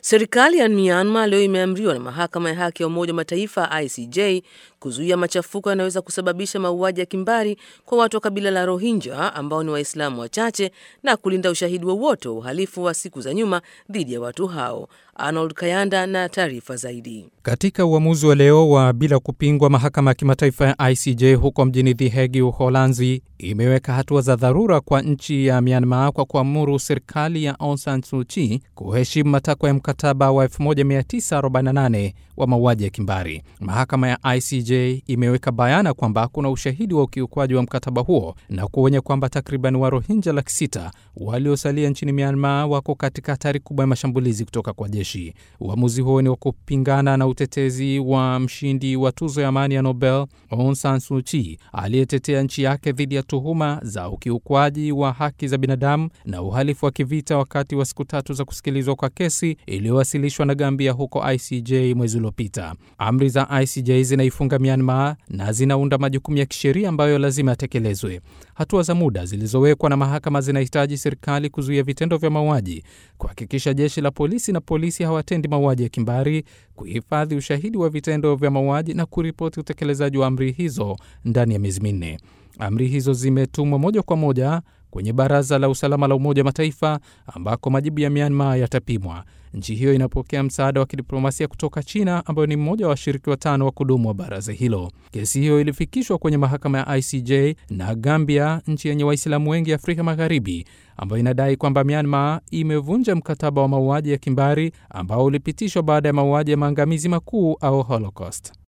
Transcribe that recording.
Serikali ya Myanmar leo imeamriwa na mahakama ya haki ya Umoja wa Mataifa ICJ kuzuia machafuko yanayoweza kusababisha mauaji ya kimbari kwa watu wa kabila la Rohingya ambao ni Waislamu wachache na kulinda ushahidi wowote wa uhalifu wa siku za nyuma dhidi ya watu hao. Arnold Kayanda na taarifa zaidi. Katika uamuzi wa leo wa bila kupingwa, mahakama ya kimataifa ya ICJ huko mjini The Hague, Uholanzi, imeweka hatua za dharura kwa nchi ya Myanmar kwa kuamuru serikali ya Aung San Suu Kyi kuheshimu matakwa ya mkataba wa 1948 wa mauaji ya kimbari. Mahakama ya ICJ imeweka bayana kwamba kuna ushahidi wa ukiukwaji wa mkataba huo na kuonya kwamba takriban Warohinja laki sita waliosalia nchini Myanmar wako katika hatari kubwa ya mashambulizi kutoka kwa jeshi. Uamuzi huo ni wa kupingana na utetezi wa mshindi wa tuzo ya amani ya Nobel Aung San Suu Kyi aliyetetea nchi yake dhidi ya tuhuma za ukiukwaji wa haki za binadamu na uhalifu wa kivita wakati wa siku tatu za kusikilizwa kwa kesi iliyowasilishwa na Gambia huko ICJ mwezi uliopita. Amri za ICJ zinaifunga Myanmar na zinaunda majukumu ya kisheria ambayo lazima yatekelezwe. Hatua za muda zilizowekwa na mahakama zinahitaji serikali kuzuia vitendo vya mauaji, kuhakikisha jeshi la polisi na polisi hawatendi mauaji ya kimbari, kuhifadhi ushahidi wa vitendo vya mauaji na kuripoti utekelezaji wa amri hizo ndani ya miezi minne. Amri hizo zimetumwa moja kwa moja kwenye Baraza la Usalama la Umoja wa Mataifa ambako majibu ya Myanmar yatapimwa. Nchi hiyo inapokea msaada wa kidiplomasia kutoka China ambayo ni mmoja wa washiriki watano wa kudumu wa baraza hilo. Kesi hiyo ilifikishwa kwenye mahakama ya ICJ na Gambia, nchi yenye Waislamu wengi Afrika Magharibi, ambayo inadai kwamba Myanmar imevunja mkataba wa mauaji ya kimbari ambao ulipitishwa baada ya mauaji ya maangamizi makuu au Holocaust.